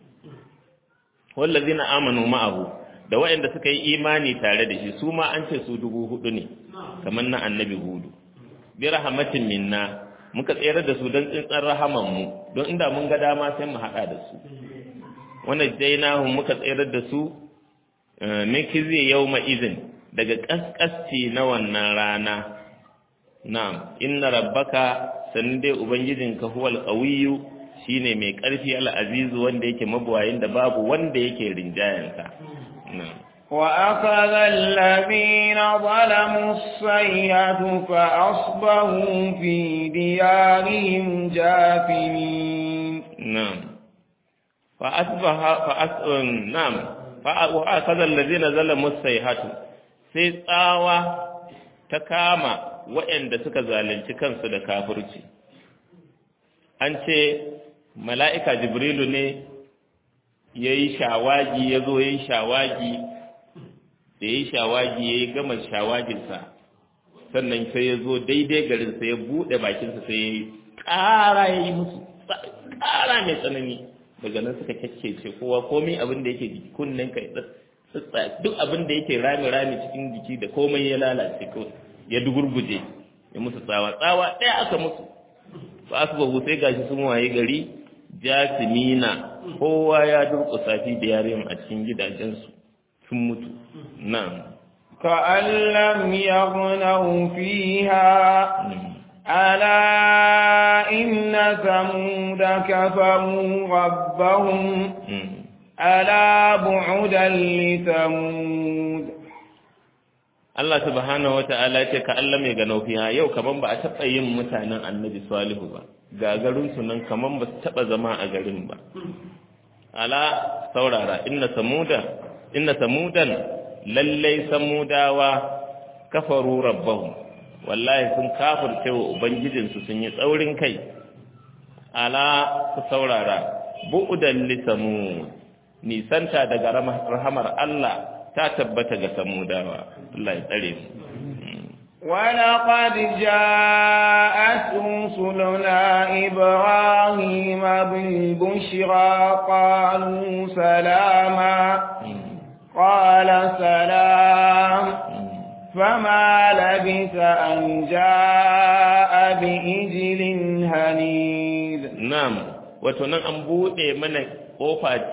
Speaker 1: wallazina amanu ma'ahu da waɗanda suka yi imani tare da shi su ma an ce su dubu hudu ne kamar na annabi hudu bi rahmatin minna muka tsere da su don tsintsan rahaman mu don inda mun ga dama sai mu haɗa da su wannan dainahu muka tsere da su min kizi yawma izin daga kaskasci na wannan rana na'am inna rabbaka sanin dai ubangijinka huwal qawiyyu shine mai ƙarfi al'azizu wanda yake mabuwayin da babu wanda yake rinjayensa.
Speaker 2: وأخذ الذين ظلموا الصيحة فأصبحوا في ديارهم جاثمين
Speaker 1: نعم فأصبح فأص... نعم وأخذ الذين ظلموا الصيحة sai tsawa ta kama waɗanda suka zalunci kansu da kafirci an ce mala'ika jibrilu ne ya yi shawagi ya zo ya yi shawagi da ya yi shawagi ya yi gama shawaginsa sannan sai ya zo daidai garinsa ya buɗe bakinsa sai ya yi ƙara ya yi musu ƙara mai tsanani daga nan suka kyakkece kowa komai abin da yake jiki kunnen ka duk abin da yake rami-rami cikin jiki da komai ya lalace kawai ya dugurguje ya musu tsawa tsawa ɗaya aka musu ba su babu sai gashi sun waye gari jasimina kowa ya durƙusa fi da yarin a cikin gidajensu sun mutu na'am
Speaker 2: كأن لم يغنوا فيها ألا إن ثمود كفروا ربهم ألا بعدا لثمود
Speaker 1: Allah subhanahu wa ta'ala ce ka Allah mai ganau fiha yau kaman ba a taɓa yin mutanen annabi salihu ba gagarinsu nan kaman ba su taɓa zama a garin ba ala saurara inna samuda inna samudan lallai samudawa kafaru rabbahum wallahi sun kafirce wa ubangijinsu sun yi tsaurin kai ala ku saurara bu'udan li samud nisanta daga rahamar Allah ta tabbata ga samudawa Allah ya tsare mu
Speaker 2: ولقد جاءت رسلنا إبراهيم بالبشرى قالوا سلاما قال سلام فما لبث أن جاء بإجل هنيد
Speaker 1: نعم وتنان أنبوء من قوفة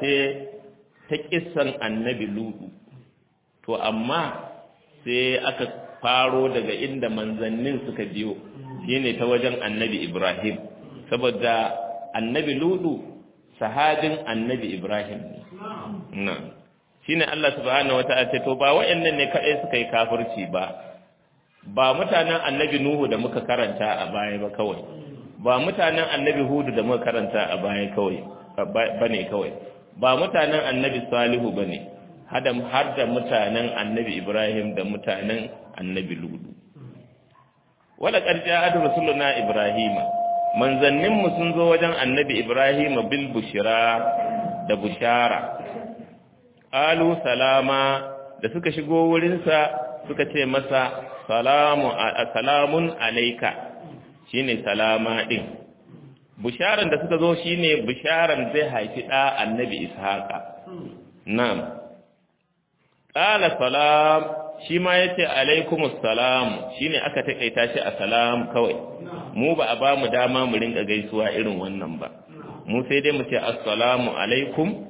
Speaker 1: تكسن النبي لوط to amma sai aka faro daga inda manzannin suka biyo shine ta wajen annabi Ibrahim saboda annabi Ludu sahabin annabi Ibrahim ne shine Allah subhanahu wataala ce to ba wayannan ne kadai suka yi kafirci ba ba mutanen annabi Nuhu da muka karanta a baya ba kawai ba mutanen annabi Hudu da muka karanta a baya kawai bane kawai ba mutanen annabi Salihu bane hada har da mutanen annabi Ibrahim da mutanen annabi Ludu wala qad ja'a rasuluna Ibrahima manzannin mu sun zo wajen annabi Ibrahima bil bushra da bushara alu salama da suka shigo wurinsa suka ce masa salamu salamun alayka shine salama din bisharan da suka zo shine bisharan zai haifi da annabi ishaqa na'am qala salam shi ma yace alaikumus salam shine aka takaita shi a salam kawai mu ba a ba mu dama mu rinka gaisuwa irin wannan ba mu sai dai mu ce assalamu alaikum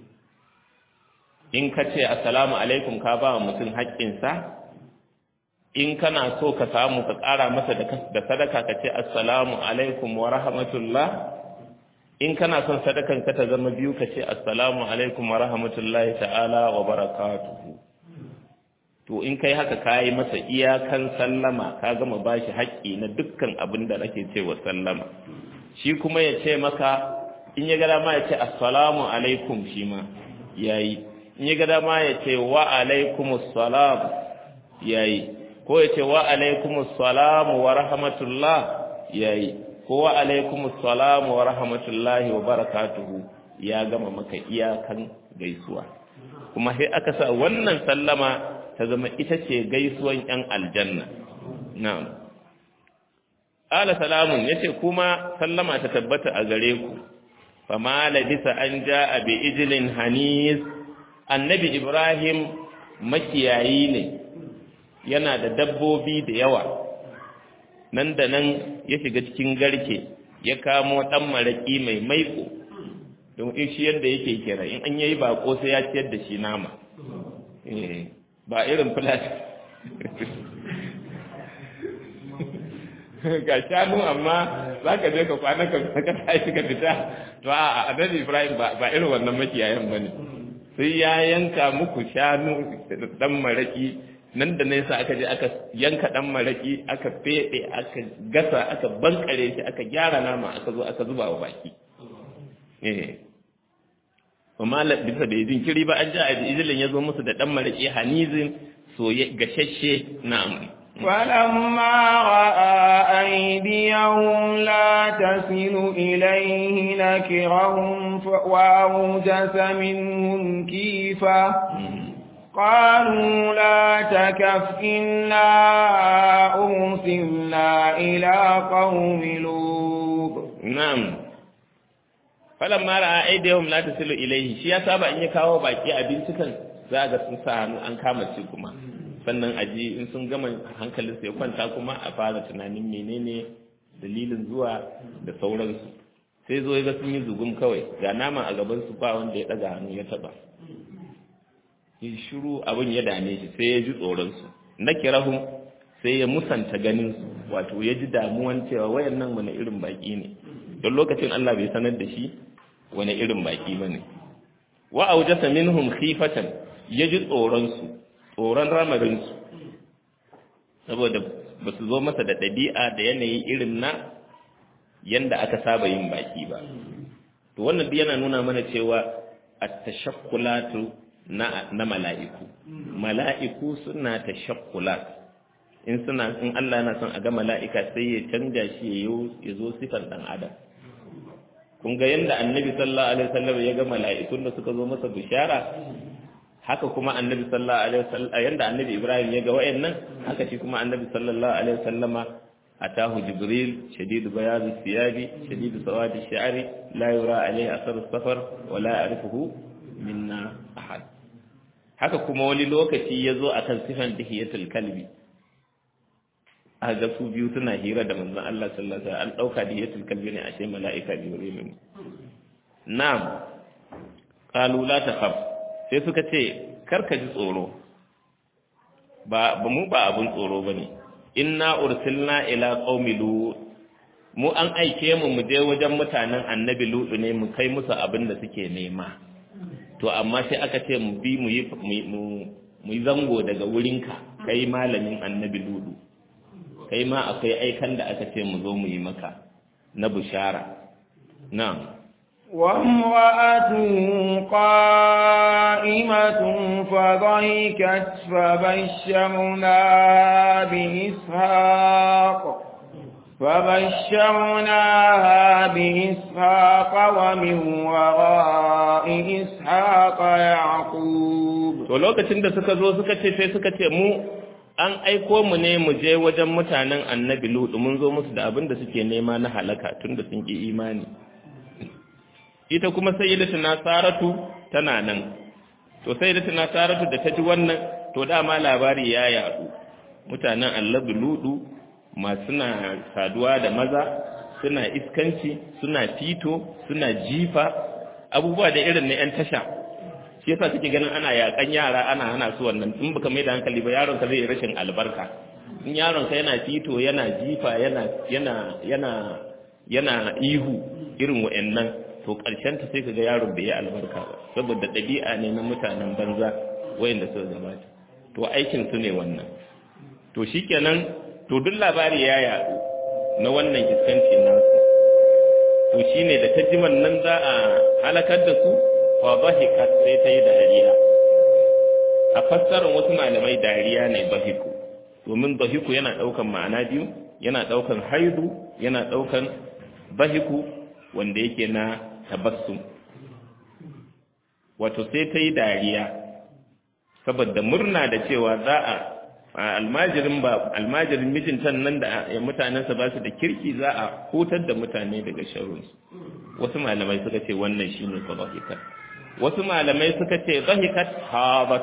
Speaker 1: in ka ce assalamu alaikum ka ba mutum haƙƙinsa in kana so ka samu ka ƙara masa da sadaka ka ce assalamu alaikum wa rahmatullah in kana son sadakan ka ta zama biyu ka ce assalamu alaikum wa rahmatullahi ta'ala wa barakatuhu to in kai haka ka yi masa iyakan sallama ka gama ba shi haƙƙi na dukkan abin da ake ce wa sallama shi kuma ya ce maka in ya gada ma ya ce assalamu alaikum shi ma ya yi in ya gada ma ya ce wa alaikumus salam ya yi ko ya ce wa alaikumus salamu wa rahmatullah yayi ko wa alaikumus salamu wa rahmatullahi wa barakatuhu ya gama maka iyakan gaisuwa kuma sai aka sa wannan sallama ta zama ita ce gaisuwan yan aljanna na'am ala salamun yace kuma sallama ta tabbata a gare ku fama labisa an ja'a bi ijlin hanis annabi ibrahim makiyayi ne yana da dabbobi da yawa nan da nan ya shiga cikin garke ya kamo ɗan maraƙi mai maiko don in shi yadda yake kira in an yayi bako sai ya ciyar da shi nama ba irin filas ga shanu amma za ka je ka kwana ka saka tashi ka fita to a annabi ibrahim ba irin wannan makiyayan ba ne sai ya yanka muku shanu ɗan maraƙi nan da nesa aka je aka yanka dan maraki aka fede aka gasa aka bankare shi aka gyara nama aka zo aka zuba wa baki eh amma bisa da yin kiri ba an ja a izilin ya zo musu da dan maraki hanizin soye gashashe na'am
Speaker 2: فلما رأى أيديهم لا تصل إليه نكرهم وأوجس منهم كيفا قالوا لا تكف إنا أرسلنا إلى قوم لوط
Speaker 1: نعم فلما رأى أيديهم لا تصل إليه shi ya saba in ya kawo baki abinci kan za ga sun sa hannu an kama shi kuma sannan aji in sun gama hankalin ya kwanta kuma a fara tunanin menene dalilin zuwa da sauransu sai zo ga sun yi zugum kawai ga nama a gaban su ba wanda ya daga hannu ya taba ya shiru abin ya dame shi sai ya ji tsoronsu na kirahu sai ya musanta ganinsu wato ya ji damuwan cewa wayan nan wani irin baki ne don lokacin Allah bai sanar da shi wani irin baki ba ne wa aujasa minhum khifatan ya ji tsoronsu tsoron ramarinsu saboda ba su zo masa da ɗabi'a da yanayi irin na yanda aka saba yin baki ba to wannan yana nuna mana cewa at-tashakkulatu na, na mala'iku mala'iku suna ta shakkulat in suna in Allah na son a ga mala'ika sai ya canja shi ya zo sifar ɗan adam kun ga yadda annabi sallallahu alaihi wasallam ya ga mala'ikun da suka zo masa bishara haka kuma annabi sallallahu alaihi wasallam yanda annabi Ibrahim ya ga wayannan haka shi kuma annabi sallallahu alaihi wasallama atahu jibril shadidu bayadi thiyabi shadidu sawadi sha'ri la yura alaihi athar as-safar wa la ya'rifuhu minna ahad haka kuma wani lokaci ya zo a kan sifan dihiyatul kalbi a ga su biyu suna hira da manzon Allah sallallahu alaihi wasallam an dauka dihiyatul kalbi ne ashe mala'ika jibril ne na'am qalu la takhaf sai suka ce karka ji tsoro ba ba mu ba abun tsoro bane inna ursilna ila qaumi lut mu an aike mu mu je wajen mutanen annabi lut ne mu kai musu abin da suke nema to amma sai aka ce mu bi mu yi mu yi zango daga wurinka kai malamin annabi ludu kai ma akwai aikan da aka ce mu zo mu yi maka na bushara na'am
Speaker 2: وامرأته قائمة فضحكت فبشرناها بإسحاق فبشرناها بإسحاق ومن وراء إسحاق يعقوب
Speaker 1: to lokacin da suka zo suka ce sai suka ce mu an aiko mu ne mu je wajen mutanen annabi lutu mun zo musu da abin da suke nema na halaka tunda sun ki imani ita kuma sayyidatuna saratu tana nan to sayyidatuna saratu da ta ji wannan to dama labari ya yadu mutanen annabi lutu masu na saduwa da maza suna iskanci suna fito suna jifa abubuwa da irin na 'yan tasha shi yasa suke ganin ana yakan yara ana hana su wannan in baka mai da hankali ba yaron ka zai rashin albarka in yaron ka yana fito yana jifa yana yana yana yana ihu irin wa'annan to karshen ta sai kaga yaron bai yi albarka ba saboda ɗabi'a ne na mutanen banza wayanda suka gabata to aikin su ne wannan to shikenan to duk labari ya yaɗu na wannan iskanci nasu to shine da ta jiman nan za a halakar da su fa bahikat sai ta yi dariya a fassarar wasu malamai dariya ne bahiku domin bahiku yana ɗaukan ma'ana biyu yana ɗaukan haidu yana ɗaukan bahiku wanda yake na tabassum wato sai ta yi dariya saboda murna da cewa za a almajirin ba almajirin mijinta nan da mutanensa ba su da kirki za a hutar da mutane daga sharrunsu wasu malamai suka ce wannan shine dhahikat wasu malamai suka ce dhahikat habat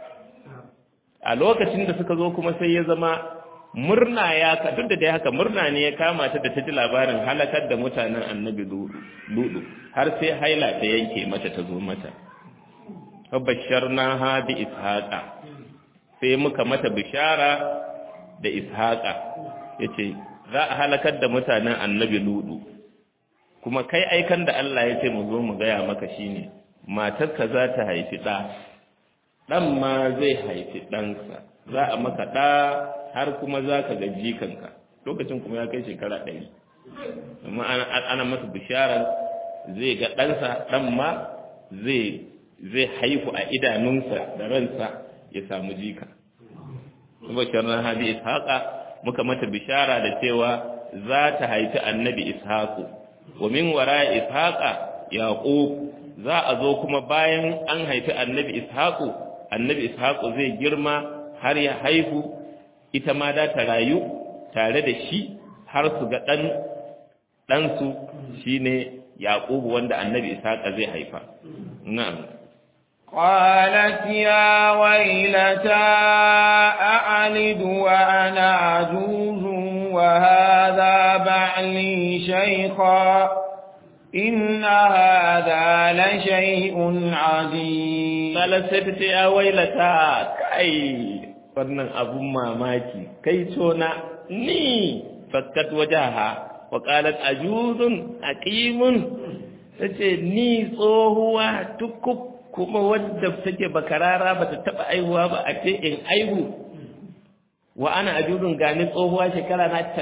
Speaker 1: a lokacin da suka zo kuma sai ya zama murna ya ka duk da dai haka murna ne ya kama ta da ta ji labarin halakar da mutanen annabi ludu har sai haila ta yanke mata ta zo mata fa basharnaha bi ishaqa sai muka mata bishara da ishaqa yace za a halakar da mutanen annabi ludu kuma kai aikan da Allah ya ce mu zo mu gaya maka shine matarka za ta haifi ɗa ɗan ma zai haifi ɗansa za a maka ɗa har kuma za ka ga jikanka lokacin kuma ya kai shekara ɗari amma ana masa bishara zai ga ɗansa ɗan ma zai haifu a idanunsa da ransa ya samu jika kuma shirin hadi ishaqa muka mata bishara da cewa za ta haifi annabi ishaqu wa min wara ishaqa yaqub za a zo kuma bayan an haifi annabi ishaqu annabi ishaqu zai girma har ya haihu ita ma da ta rayu tare da shi har su ga dan dan su shine yaqub wanda annabi ishaqa zai haifa na'am
Speaker 2: قالت يا ويلتى أعلد وأنا عجوز وهذا بعلي شيخا إن هذا لشيء عجيب
Speaker 1: قالت ستتي يا ويلتى كاي wannan abun mamaki kai tona ni fakkat wajaha wa qalat ajuzun aqimun tace ni tsohuwa tukuk kuma wadda take bakarara bata taba aihuwa ba a ce in aihu wa ana ajudun gani tsohuwa shekara na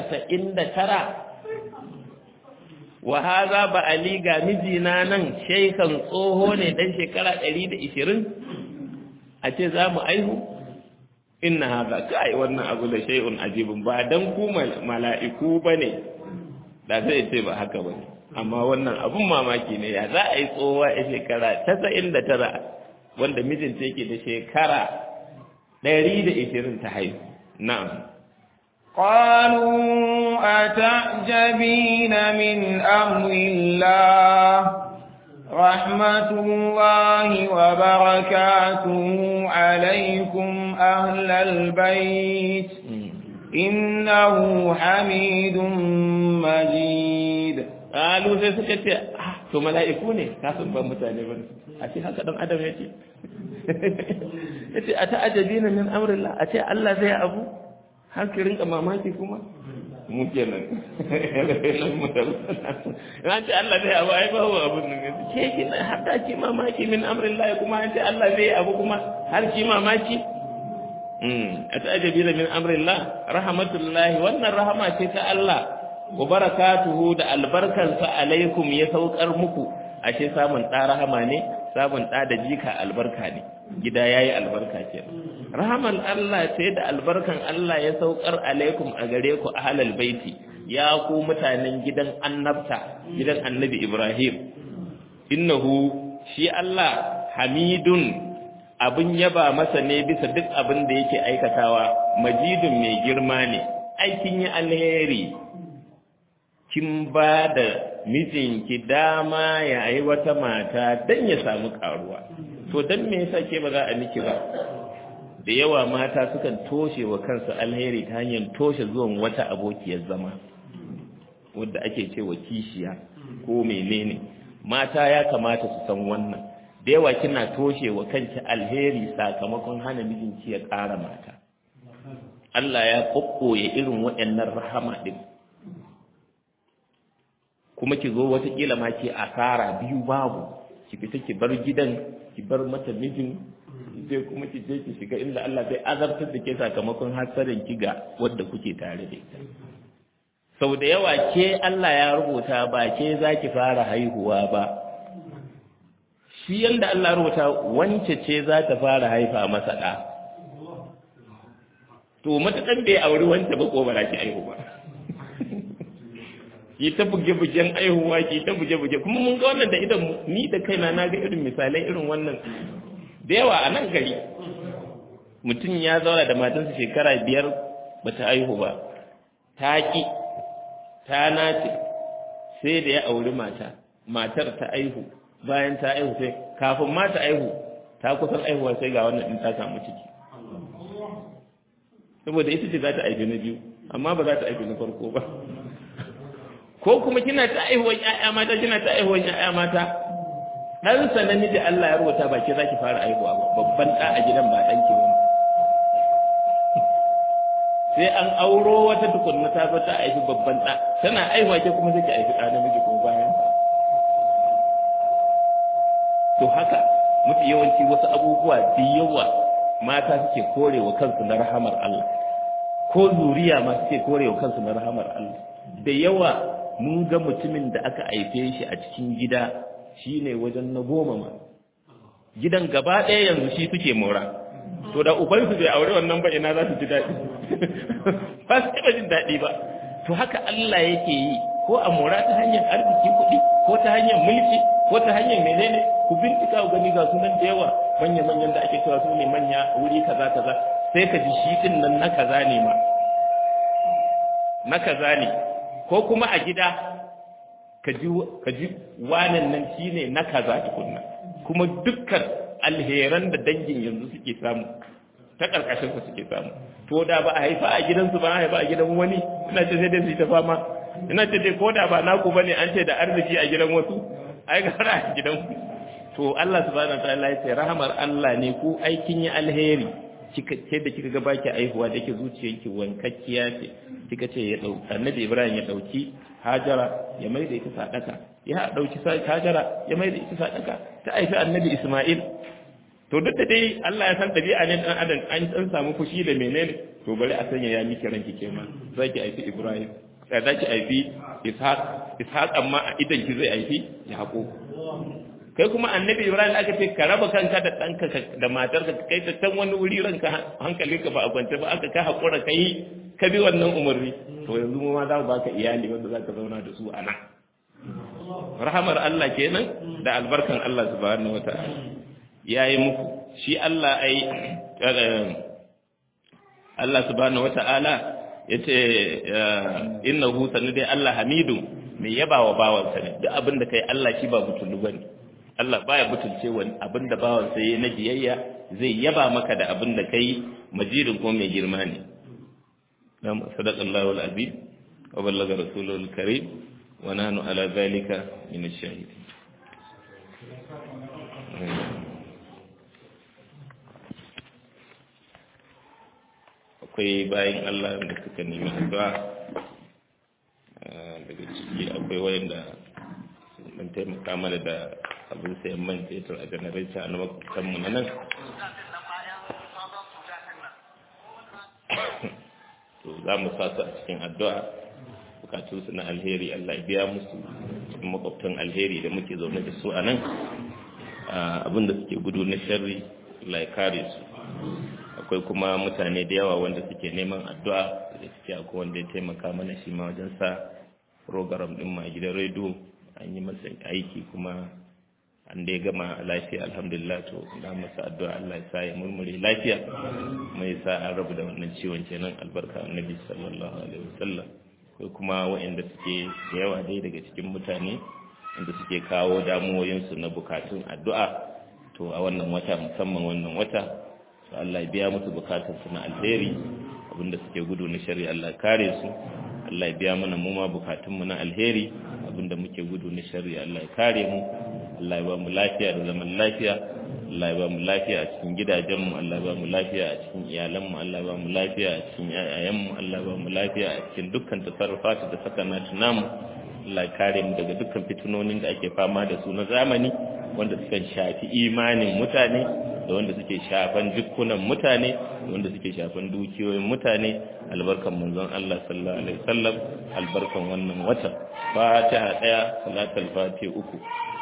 Speaker 1: 99 wa haza ba ali ga mijina nan shaikan tsoho ne dan shekara 120 a ce za mu aihu inna haza kai wannan abu da shay'un ajibun ba dan ku mala'iku bane da sai ce ba haka bane amma wannan abun mamaki ne ya za a yi tsohuwa a shekara 99 wanda mijinta yake da shekara 120 ta haihu na'am
Speaker 2: قالوا أتعجبين من أمر الله رحمة الله وبركاته عليكم أهل البيت إنه حميد مجيد
Speaker 1: قالوا sai suka ce ah to mala'iku ne kafin ban mutane ba a ce haka dan adam yace yace ata ajabina min amrillah a ce Allah zai abu har ki rinka mamaki kuma mu kenan an ce Allah zai abu ai ba wa abun nan ke ki na har da ki mamaki min amrillah kuma an ce Allah zai abu kuma har ki mamaki mm atajabina min amrillah rahmatullahi wannan rahama ce ta Allah wa barakatuhu da albarkansa alaikum ya saukar muku ashe samun ɗa rahama ne samun ɗa da jika albarka ne gida ya yi albarka ce rahaman Allah ce da albarkan Allah ya saukar alaikum a gare ku a halal baiti ya ku mutanen gidan annabta gidan annabi Ibrahim innahu shi Allah hamidun abin yaba masa ne bisa duk abin da yake aikatawa majidun mai girma ne aikin yi alheri kin ba da mijinki dama ya yi wata mata don ya samu karuwa to don me yasa ke ba za a miki ba da yawa mata sukan toshe wa kansu alheri ta hanyar toshe zuwan wata abokiyar zama wadda ake cewa kishiya ko menene mata ya kamata su san wannan da yawa kina toshe wa kanki alheri sakamakon hana mijinki ya ƙara mata Allah ya kokkoye irin waɗannan rahama din kuma ki zo watakila ma ke asara biyu babu ki fita ki bar gidan ki bar mata mijin sai kuma ki je ki shiga inda Allah zai azabtar da ke sakamakon hasarin ki ga wadda kuke tare da ita sau da yawa ke Allah ya rubuta ba ke za ki fara haihuwa ba shi yanda Allah rubuta wance ce za ta fara haifa masa ɗa to matakan bai auri wance ba ko ba za ki haihu ba ki ta buge-bugen aihuwa ki ta buge-buge kuma mun ga wannan da idan ni da kaina na ga irin misalai irin wannan da yawa a nan gari mutum ya zauna da matansa shekara biyar ba ta aihu ba ta ƙi ta nace sai da ya auri mata matar ta aihu bayan ta aihu sai kafin ma ta aihu ta kusan aihuwa sai ga wannan ɗin ta samu ciki saboda ita ce za ta aifi na biyu amma ba za ta aifi na farko ba ko kuma kina ta aihuwan ƴaƴa mata kina ta aihuwan ƴaƴa mata dan sa namiji Allah ya rubuta ba ke zaki fara aihuwa ba babban da a gidan ba dan ki ba sai an auro wata tukunna ta zo ta aifi babban da tana aihuwa ke kuma sai ki aifi da namiji ko bayan to haka mafi yawanci wasu abubuwa da yawa mata suke korewa kansu na rahamar Allah ko zuriya ma suke korewa kansu na rahamar Allah da yawa mun ga mutumin da aka haife shi a cikin gida shine wajen na goma ma gidan gaba ɗaya yanzu shi suke mora to da ubansu bai aure wannan ba ina za su ji daɗi ba su taɓa jin daɗi ba to haka Allah yake yi ko a mora ta hanyar arziki kuɗi ko ta hanyar mulki ko ta hanyar menene ku bincika ku gani ga sunan da yawa manya manyan da ake cewa su ne manya wuri kaza kaza sai ka ji shi din nan na kaza ne ma na kaza ne ko kuma a gida ka ji wanan nan shi ne na kaza tukunna kuma dukkan alheran da dangin yanzu suke samu ta ƙarƙashin su suke samu to da ba a haifa a gidansu ba a haifa a gidan wani ina ce sai dai su yi ta fama ina ce dai ko da ba naku bane an ce da arziki a gidan wasu ai gara a gidan ku to Allah subhanahu wa ta'ala ya ce rahamar Allah ne ku aikin yi alheri kika ce da kika ga baki aihuwa da yake zuciyarki wankakkiya ce kika ce ya dau annabi Ibrahim ya dauki Hajara ya mai da ita sadaka ya dauki Hajara ya mai da ita sadaka ta aifi annabi Isma'il to duk da dai Allah ya san dabi'a ne dan adam an dan samu fushi da menene to bari a sanya ya miki ranki ke ma zaki aifi Ibrahim sai zaki aifi Ishaq Ishaq amma idan ki zai aifi Yaqub kai kuma annabi ibrahim aka ce ka raba kanka da ɗanka da matarka ka kai ta can wani wuri ranka hankalinka ba a kwance ba aka ka haƙura ka yi ka bi wannan umarni to yanzu mu ma za mu baka iyali wanda za ka zauna da su a nan rahamar Allah kenan da albarkan Allah subhanahu wata'ala ya yi muku shi Allah ai Allah subhanahu wata'ala ya ce innahu sanu dai Allah hamidu mai yaba wa bawansa ne duk abin da kai Allah shi ba butulu bane Allah baya butulce wani abin da bawan sai na biyayya zai yaba maka da abin da kai majirin ko mai girma ne nam sadaqallahu al-azim wa ballaga rasuluhu al-karim wa nahnu ala zalika min ash-shahidin akwai bayan Allah da suka nemi addu'a daga ciki akwai wayanda mun taimaka mana da abin sayan man fetur a janareta na makwabtanmu na nan to za mu sa su a cikin addu'a bukatunsu na alheri Allah ya biya musu cikin makwabtan alheri da muke zaune da su a nan abinda suke gudu na sharri Allah ya kare su akwai kuma mutane da yawa wanda suke neman addu'a da suke akwai wanda ya taimaka mana shi ma wajen sa program din ma gidan rediyo an yi masa aiki kuma an dai gama lafiya alhamdulillah to na masa addu'a Allah ya sa ya murmure lafiya mai sa an rabu da wannan ciwon kenan albarka annabi sallallahu alaihi wasallam ko kuma waɗanda suke da yawa dai daga cikin mutane inda suke kawo damuwoyinsu na bukatun addu'a to a wannan wata musamman wannan wata to Allah ya biya musu bukatunsu na alheri abinda suke gudu na shari'a Allah kare su Allah ya biya mana mu ma bukatunmu na alheri abinda muke gudu na shari'a Allah ya kare mu Allah ya ba mu lafiya da zaman lafiya Allah ya ba mu lafiya a cikin gidajenmu Allah ya ba mu lafiya a cikin iyalanmu Allah ya ba mu lafiya a cikin yayayenmu Allah ya ba mu lafiya a cikin dukkan tasarrufatu da sakanatu namu Allah ya kare mu daga dukkan fitinonin da ake fama da su na zamani wanda suka shafi imanin mutane da wanda suke shafan jikunan mutane da wanda suke shafan dukiyoyin mutane albarkan manzon Allah sallallahu alaihi wasallam albarkan wannan wata fatiha daya salatul fatiha uku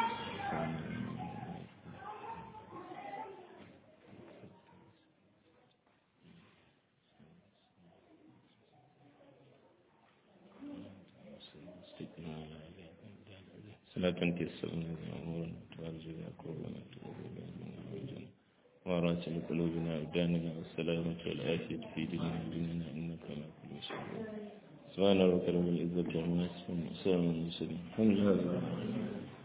Speaker 1: صلاة تيسرنا أمورنا وارزقنا قربنا وراسل قلوبنا أبداننا والسلامة والعافية في ديننا وديننا إنك على كل شيء سبحان ربك رب العزة عما يصفون وسلام على المرسلين الحمد لله